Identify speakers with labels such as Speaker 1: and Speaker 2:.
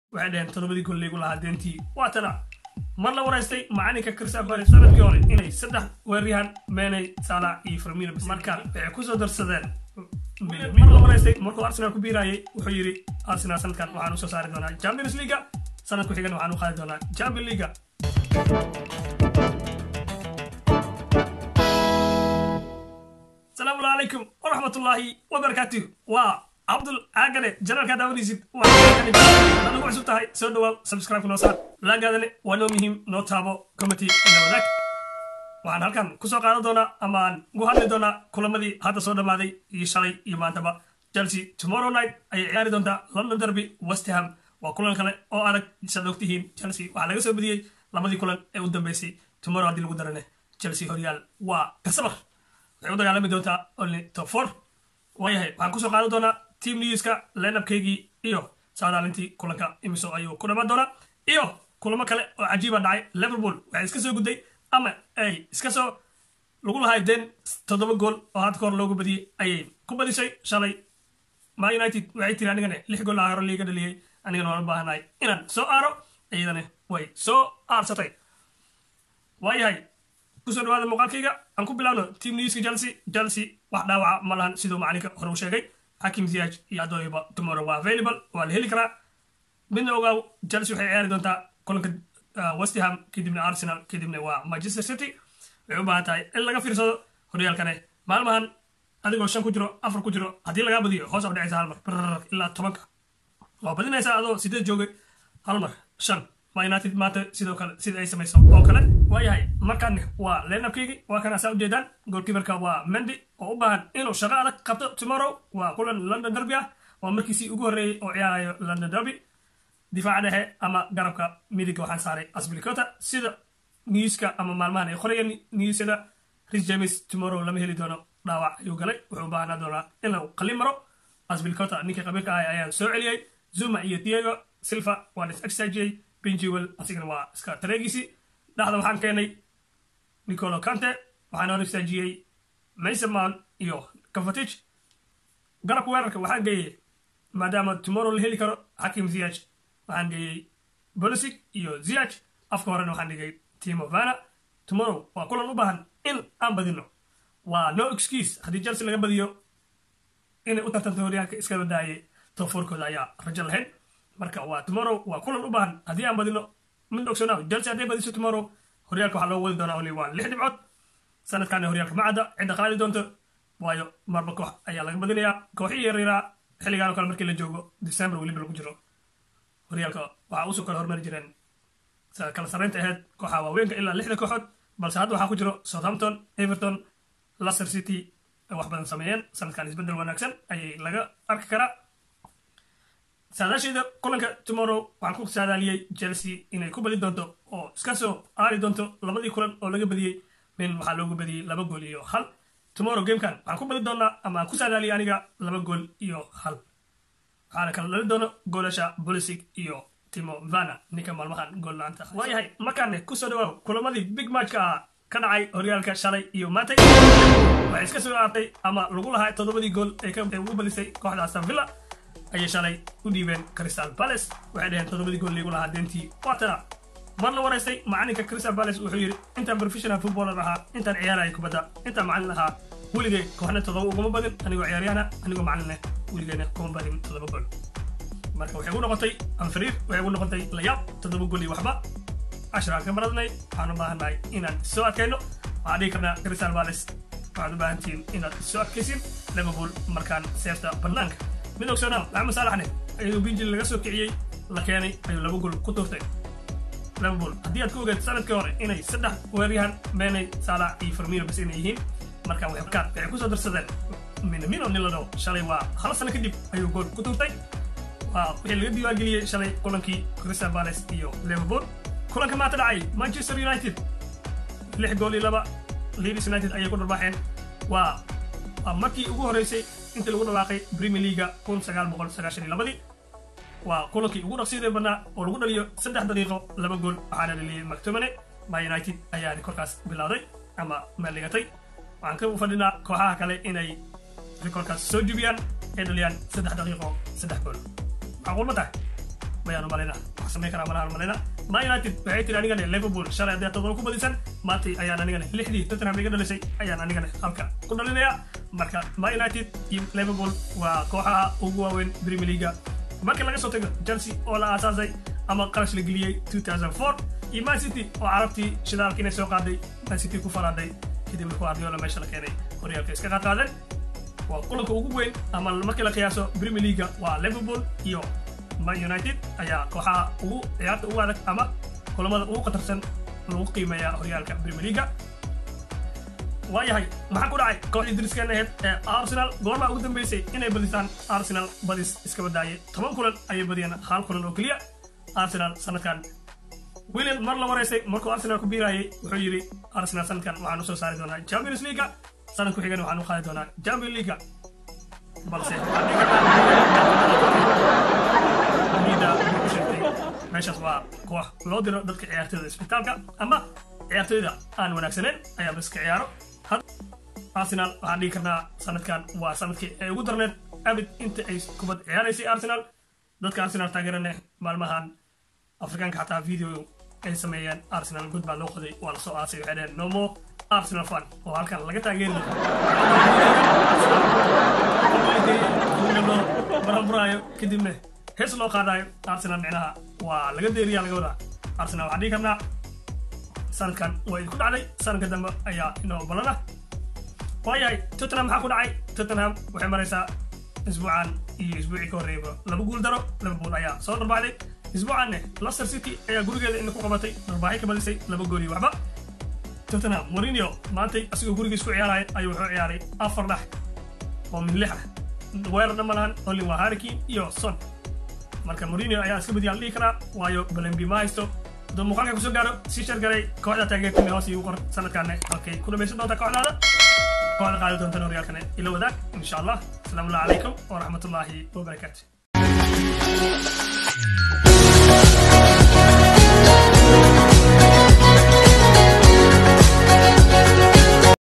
Speaker 1: waxay dhaheen toddobadii gool laygu lahaa deentii waa tana mar la waraystay macalinka crystal palace sanadkii hore inay saddex weeraryahan meney salah iyo firmino marka waxay kusoo darsadeen mar la waraystay markuu arsenal ku biirayay wuxuu yidhi arsenal sanadkan waxaan usoo saari doonaa champions leaga sanadku xigana waxaan u qaadi doonaa champion leaga asalaamu calaykum waraxmatullaahi wabarakaatuh waa cabdul caagane janaalkaa daawanaysid waa nagu cusub tahay soo dhawaaw subscribe noo saar laagaadane waa noo muhiim noo taabo committee ina wadaag waxaan halkan kusoo qaadan doonaa ama aan ugu hadli doonaa kulamadii hadda soo dhammaaday iyo shalay iyo maantaba chelsea tomorrow night ayay ciyaari doontaa london derby westham waa kulan kale oo adag saad ogtihiin chelsea waxaa laga soo badiyey labadii kulan ee u dambeysay tomorrow haddii lagu darane chelsea horyaal waa kasabar waxay u dagaalami doontaa only top four waayahay waxaan kusoo qaadan doonaa team newska lenabkaygii iyo saadaalintii kulanka imiso ayuu ku dhamaan doonaa iyo kulamo kale oo cajiiba dhacay liverpool waxay iska soo gudday ama ay iska soo lagu lahay den toddoba gool oo hadda kahor loogu badiyey ayay ku badisay shalay ma united waxay tiri anigane lix gool haro liiga dhaliyey anigana waan u baahanahay inaan soo aaro iyadana way soo aarsatay waayahay kusoo dhawaada muuqaalkayga aan ku bilaabno team newska chelsea chelsea wax dhaawaca ma lahan siduu macalinka hore u sheegay xakim ziyaj iyo adooyaba tomorrow waa available waa la heli karaa midna ogaaw chelsea waxay ciyaari doontaa kulanka westham kadibna arsenal kadibna waa manchester city waxay u baahan tahay in laga fiirsado horyaalkane maalmahan adigoo shan ku jiro afar ku jiro haddii lagaa badiyo hoos ab dhacaysa hal mar brr ilaa tobanka waa badinaysaa adoo sideed joogay hal mar shan ma united maanta sidoo kale sida ay samayso oo kale waayahay markaan waa lenabkaygii waa kana saa ujeedaan goolkiibarka waa mendy oo u baahan inuu shaqo adag qabto tomorrow waa kulan london derby ah waa markiisii ugu horreeyey oo ciyaarayo london derby difaaca dhexe ama garabka midiga waxaan saaray asbilicota sida newska ama maalmahan ay qorayeen newsyada ris james tomorrow lama heli doono dhaawac ayuu galay wuxuu u baahanaa doonaa in lagu qalin maro asbilicota ninkii qabiilka ahay ayaan soo celiyey zuma iyo diego silva waan is exagiyey benjiwel asigana waa iska tareegiisii dhexda waxaan keenay nicolo cante waxaan hor istaajiyey mason mount iyo kafatich garabka weerarka waxaan geeyey maadaama tomorrow la heli karo xakim ziyaj waxaan geeyey bolisic iyo ziyaj afka horena waxaan dhigay timo vana tomorrow waa kulan u baahan in aan badino waa no excuse haddii chelsea laga badiyo inay u tartanto horyaalka iska badaayay toforkooda ayaa rajo lahayn marka waa tomorrow waa kulan u baahan haddii aan badino mid ogsoonaaw chelsea hadday badiso tomorrow horyaalka waxaa loo wadi doonaa oli waa lix dhibcood sanadkaana horyaalka ma cadda cidda qaadi doonto waayo marba koox ayaa laga badinayaa kooxihii yaryaaraa xilligaan oo kale markii la joogo december weliba lagu jiro horyaalka waxaa usoo kale hormari jireen kala sarreynta ahayd kooxa waaweynka ilaa lixda kooxood balse hadda waxaa ku jiro southampton everton leicester city ay wax badan sameeyeen sanadkan isbeddel wanaagsan ayay laga arki karaa saadaasheeda kulanka tomorrow waxaan ku saadaaliyey chelsea inay ku badi doonto oo iska soo aari doonto labadii kulan oo laga badiyey min waxaa loogu badiyey laba gool iyo hal tomorrow gamekan waxaan ku badi doonaa ama aan ku saadaaliyey aniga laba gool iyo hal waxaana kala dhali doono goolasha bolisic iyo timo vana ninka maalmahan gool la-aanta waayahay markaane kusoo dhawaaw kulamadii big matchka ah ka dhacay horyaalka shalay iyo maantay waxay iska soo aartay ama lagu lahaa toddobadii gool ee ugu balisay kooxda aston villa ayay shalay u dhiibeen crystal palace waxay dhaheen toddobadii gool liigu lahaa deentii waatana mar la waraystay macalinka crystal palace wuxuu yidhi intaan professional footballer ahaa intaan ciyaaraya kubadda intaan macalin ahaa weligay kooxna toddoba uguma badin anigoo ciyaaryahana anigoo macalineh weligeyna kuma badin toddoba gool marka waxay gu noqotay anfariir waxay gu noqotay layaab toddoba gool iyo waxba cashraan ka baradnay waxaan u baahannahay inaan soo adkayno waxaan dhihi karnaa crystal palace waxaad u baahan tihiin inaad soo adkaysin liverpool markaan seefta bannaanka mid ogsoonaa maxamed saalaxne iyadoo binjil laga soo kiciyey la keenay ayuu laba gool ku tuurtay liverpool haddii aad ku ogeed sanadkii hore inay saddex weeryahan meney saalax iyo firmino bas inay yihiin marka waxay kusoo darsadeen minamino nilado shalay waa hal sano kadib ayuu gool ku tuurtay waa wixii laga diiwaangeliyey shalay kulankii crystal palace iyo liverpool kulanka maanta dhacay manchester united lix gool iyo laba leeds united ayay ku dharbaaxeen waa waa markii ugu horreysay intii lagu dhawaaqay premier leaga kun sagaal boqol sagaashan iyo labadii waa kulankii ugu dhaqsiida badnaa oo lagu dhaliyo saddex daqiiqo laba gool waxaana dhaliyey mactomane ma united ayaa rikorkaas bilowday ama meelligatay waxaan ka fadhinaa kooxaha kale inay rikorkaas soo jubiyaan ay dhaliyaan saddex daqiiqo saddex gool macquul ma tahay mayaan umalayna wax samayn karaa malahan umalayna ma united waxay tiri anigane liverpool shalay haddii todoba ku badisan maantay ayaan anigane lixdii tottenham iga dhalisay ayaan anigane halka ku dhalinaya marka ma united iyo liverpool waa kooxaha ugu waaweyn premier leaga markii laga soo tago chelsea oo la aasaasay ama qarash la geliyey 2004 iyo man city oo carabtii shidaalka inay soo qaaday man city ku faraaday kadib markuu ardiola meesha la keenay horyaalka iska qaadqaadeen waa kulanka ugu weyn ama markii la qiyaaso premier leaga waa liverpool iyo man united ayaa kooxaha ugu ciyaarta ugu adag ama kulamada ugu khatarsan lagu qiimeeyaa horyaalka premier leaga waayahay maxaa ku dhacay kooxdii driskan aheyd ee arsenal goormaa ugu dambeysay inay badisaan arsenal badis iska badaayay toban kulan ayay badiyeen hal kulan oo keliya arsenal sanadkan william mar la waraysay markuu arsenal ku biirayay wuxuu yidhi arsenal sanadkan waxaan usoo saari doonaa champions leaga sanad ku xigan waxaan u qaadi doonaa champion leaga balse meeshaas waa koox loo diro dadka ciyaartooyda isbitaalka ama ciyaartooyda aan wanaagsaneyn ayaa baska ciyaaro arsenal waxaan dhigi karnaa sanadkan waa sanadkii ay ugu darneed abid inta ay kubad ciyaaraysay arsenal dadka arsenal taageerane maalmahan afrikaanka xataa video ay sameeyeen arsenal good baa loo qoday waa lasoo aasay waxay dhaheen no more arsenal fan oo halkan laga taageeri loo baramburaayo kadibna hees loo qaadayo arsenal micnaha waa laga deeriyaa laga wadaa arsenal waxaan dhigi karnaa sanadkan way ku dhacday sanadka dambe ayaa inoo balana waayahay tottenham maxaa ku dhacay tottenham waxay maraysaa isbuucan iyo isbuucii ka horreeyaba laba guul daro liverpool ayaa soo dharbaaxday isbuucanne leicester city ayaa gurigeeda ina ku qabatay dharbaaxay ka badisay laba gool iyo waxba tottenham mourinho maantay asigoo gurigiis ku ciyaaraya ayuu wuxuu ciyaaray afar dhax oo min lix ah weerar dhan ma lahan olin waa harrikin iyo son marka mourinho ayaa iska badiyaan dhihi karaa waayo balembi ma haysto hadduu muuqaalka kusoo gaaro sii shargaray kooxda taageertime hoos iigu qor sanadkaane halkay ku dhamaysan doontaa kooxdaada kooxda qaadi doontan horyaalkane ila wadaag insha allah asalaamu allah calaykum waraxmatullaahi wabarakaatu